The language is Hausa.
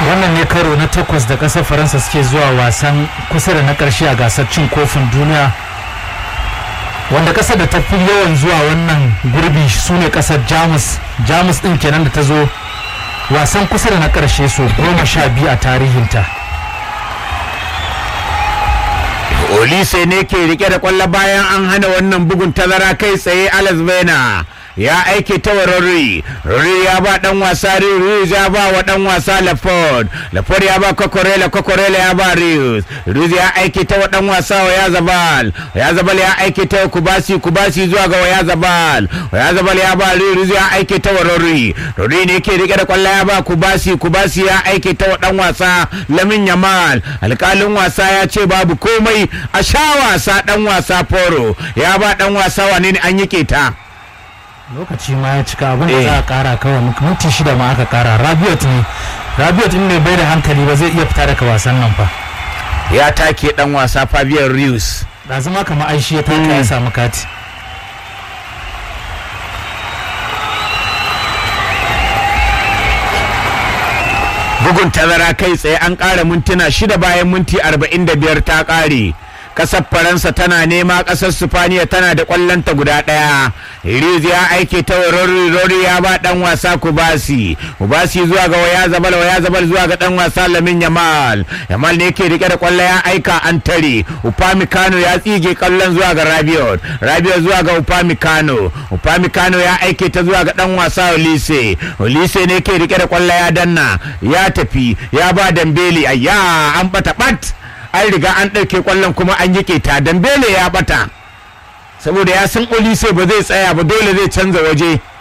wannan ne karo na takwas da ƙasar faransa suke zuwa wasan kusa da na ƙarshe a gasar cin kofin duniya wanda ƙasar da ta fi yawan zuwa wannan gurbi su ne ƙasar jamus jamus ɗin kenan da ta zo wasan kusa da na ƙarshe so goma sha biyu a tarihinta olise ne ke rike da kwallo bayan an hana wannan bugun tazara kai tsaye alex bena ya aike ta wa Rory Rory ya ba dan wasa Rius ya ba wa dan wasa Laford Laford ya ba Kokorela Kokorela ya ba Rius Rius ya aike ta wa dan wasa wa ya Zabal ya Zabal ya aike ta wa Kubasi Kubasi zuwa ga ya Zabal ya Zabal ya ba Rius ya aike ta wa Rory Rory ne ke rike da kwallo ya ba Kubasi Kubasi ya aike ta wa dan wasa Lamin Yamal alkalin wasa ya ce babu komai a sha wasa dan wasa Foro ya ba dan wasa wane ne an yi keta lokaci ma ya cika abin da za a kara kawai minti shida ma aka kara rabiot ne rabiot in ne bai da hankali ba zai iya fita daga wasan nan fa ya take dan wasa Fabian Rius da zama kamar aishi ya taka ya samu kati bugun tazara kai tsaye an ƙara mintuna shida bayan minti arba'in da biyar ta ƙare kasar faransa tana nema kasar sifaniya tana da kwallonta guda ɗaya riz ya aike ta rori rori ya ba dan wasa kubasi kubasi zuwa ga waya zabal waya zabal zuwa ga dan wasa lamin yamal yamal ne yake rike da kwallo ya aika an tare upamecano ya tsige kallon zuwa ga rabiot rabiot zuwa ga upamecano upamecano ya aike ta zuwa ga dan wasa olise olise ne yake rike da kwallo ya danna ya tafi ya ba dambeli ayya an bata bat an riga an ɗauke ƙwallon kuma an yi ta dambele ya bata saboda ya san olise ba zai tsaya ba dole zai canza waje